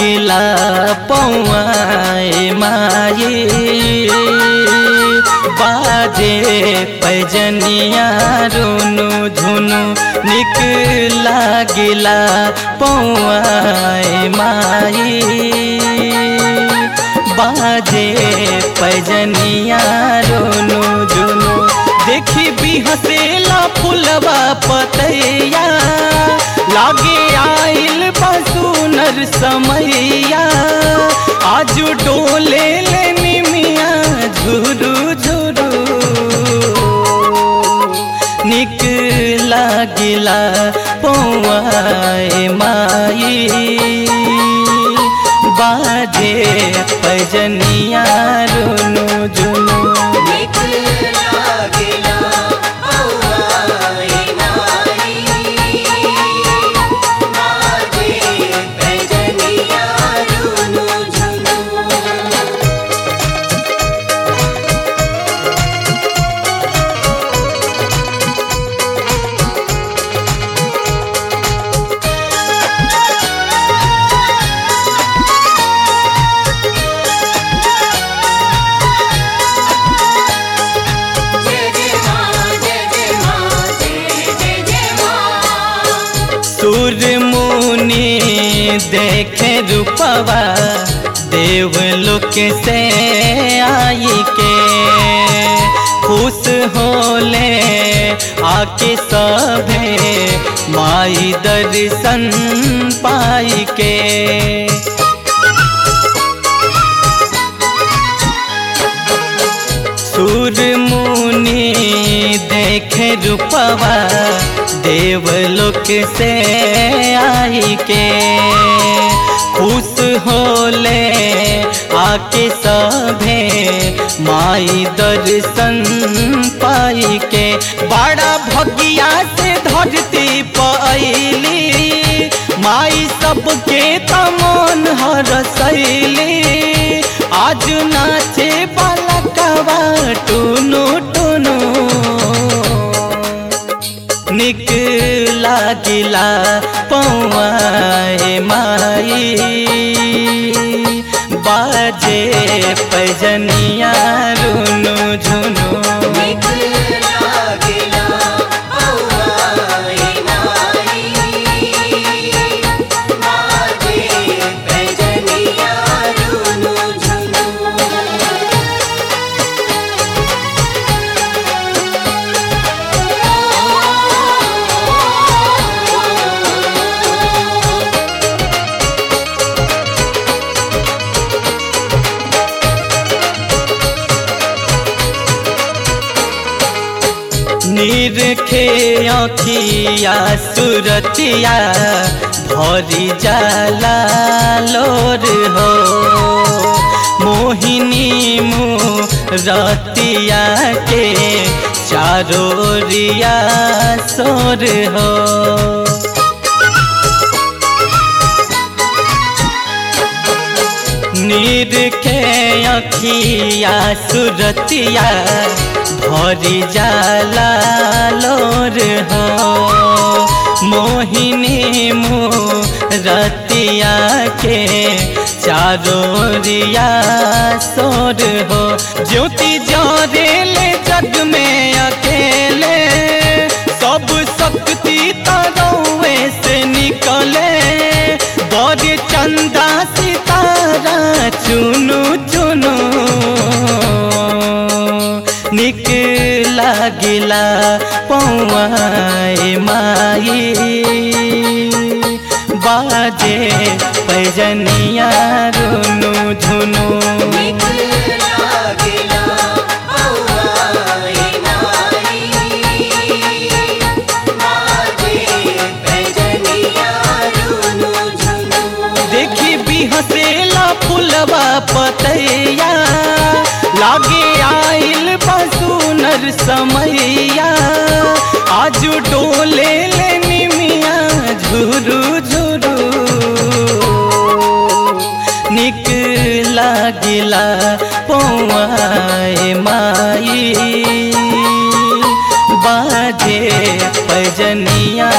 लागिला पौआए माई बाजे पैजनिया रुनु झुनु निक लागिला पौआए माई बाजे पैजनिया रोनु जुनु देखी भी हसेला फुलवा पतैया लागे आइल बसुनर समैया आज डोले ले निमिया झुरु झुरु निक लागिला पौआए माई बाजे पैजनिया रुनु जुनु निक लागिला पौआए माई बाजे पैजनिया रुनु झुनु जय जय मां जय जय मां जय जय जय मां सूर मुनि देखे रूपवा देवलोक से आई के खुश होले आके सभे माई दर्शन पाई के सूर मुनि देखे रूपवा देवलोक से आई के खुश होले आके सभे माई दर्शन पाई के बड़ा भगिया से धरती पैली माई सबके तमन हरसैली आज नाचे बालकवा टुनु टुनु निक लागिला पौआए माई बाजे पैजनिया रुनु झुनु निक लागिला पौआए माई बाजे पैजनिया रुनु झुनु निरखे अखिया सुरतिया भरी जाला लोर हो मोहिनी रतिया के चारोरिया सोर हो नीर के अखिया सुरतिया भरी जाला लोर हो मोहिनी रतिया के चारोरिया सोर हो ज्योति जोरेले जग में अकेले सब शक्ति तरौए से निकले बड़े चंदा सितारा चुनु चुनु निक लागिला पौआए माई बाजे पैजनिया रुनु झुनु निक लागिला पौआए माई बाजे पैजनिया रुनु झुनु देखी भी हसेला फुलवा पतैया लागे आइल बसुनर समैया आज डोले ले निमिया झुरु झुरु निक लागिला पौआए माई बाजे पैजनिया